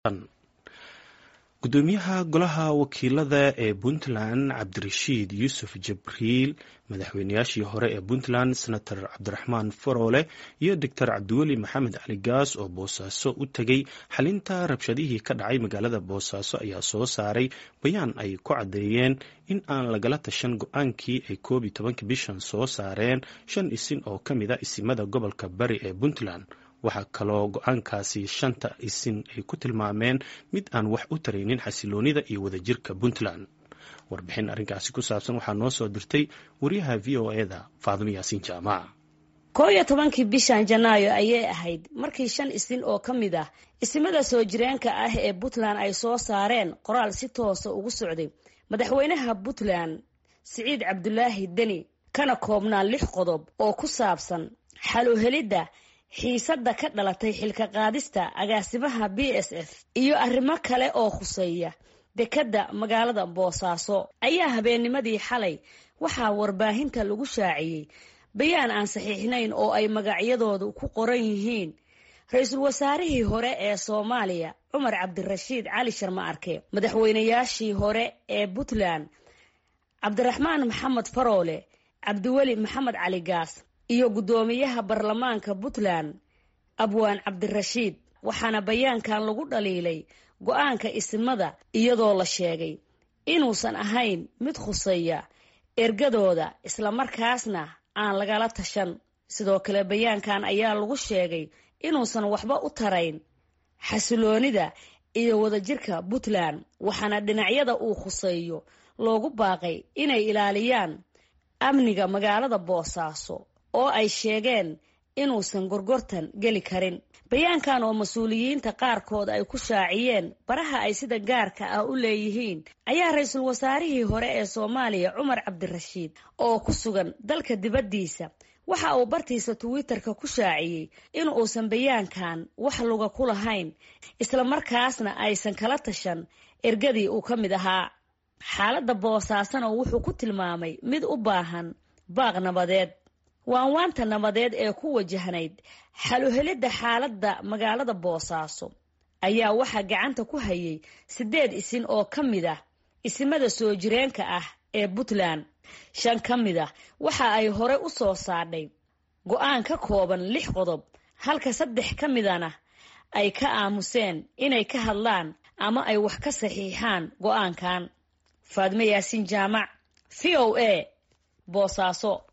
gudoomiyaha golaha wakiilada ee puntland cabdirashiid yuusuf jabriil madaxweynayaashii hore ee puntland senator cabdiraxmaan faroole iyo doctor cabdiweli maxamed cali gaas oo boosaaso u tegay xalinta rabshadihii ka dhacay magaalada boosaaso ayaa soo saaray bayaan ay ku caddeeyeen in aan lagala tashan go-aankii ay koob iyo tobanka bishan soo saareen shan isin oo ka mid a isimada gobolka bari ee puntland waxaa kaloo go-aankaasi shanta isin ay ku tilmaameen mid aan wax u taraynin xasiloonida iyo wadajirka puntland warbixin arrinkaasi ku saabsan waxaa noo soo dirtay wariyaha v o eda faadimo yaasiin jaamac koo iyo tobankii bishan janaayo ayay ahayd markii shan isin oo ka mid ah isimada soo jireenka ah ee puntland ay soo saareen qoraal si toosa ugu socday madaxweynaha puntland siciid cabdulaahi deni kana koobnaa lix qodob oo ku saabsan xaluhelidda xiisadda ka dhalatay xilka qaadista agaasimaha b s f iyo arrimo kale oo khuseeya dekedda magaalada boosaaso ayaa habeennimadii xalay waxaa warbaahinta lagu shaaciyey bayaan aan saxiixnayn oo ay magacyadoodu ku qoran yihiin ra-iisul wasaarihii hore ee soomaaliya cumar cabdirashiid cali sharma arke madaxweynayaashii hore ee puntland cabdiraxmaan maxamed faroole cabdiweli maxamed cali gaas iyo guddoomiyaha baarlamaanka puntland abwaan cabdirashiid waxaana bayaankan lagu dhaliilay go-aanka isimada iyadoo la sheegay inuusan ahayn mid khuseeya ergadooda islamarkaasna aan lagala tashan sidoo kale bayaankan ayaa lagu sheegay inuusan waxba u tarayn xasiloonida iyo wadajirka puntland waxaana dhinacyada uu khuseeyo loogu baaqay inay ilaaliyaan amniga magaalada boosaaso oo ay sheegeen inuusan gorgortan geli karin bayaankan oo mas-uuliyiinta qaarkood ay ku shaaciyeen baraha ay sida gaarka ah u leeyihiin ayaa ra-iisul wasaarihii hore ee soomaaliya cumar cabdirashiid oo ku sugan dalka dibaddiisa waxa uu bartiisa twitter-ka ku shaaciyey in uusan bayaankan wax luga ku lahayn islamarkaasna aysan kala tashan ergadii uu ka mid ahaa xaaladda boosaasana wuxuu ku tilmaamay mid u baahan baaq nabadeed waanwaanta nabadeed ee ku wajahnayd xaluhelidda xaaladda magaalada boosaaso ayaa waxaa gacanta ku hayay siddeed isin oo ka mid ah isimada soo jireenka ah ee puntland shan ka mid ah waxa ay hore u soo saadhay go-aan ka kooban lix qodob halka saddex ka midana ay ka aamuseen inay ka hadlaan ama ay wax ka saxiixaan go-aankan faadme yaasiin jaamac v o a boosaaso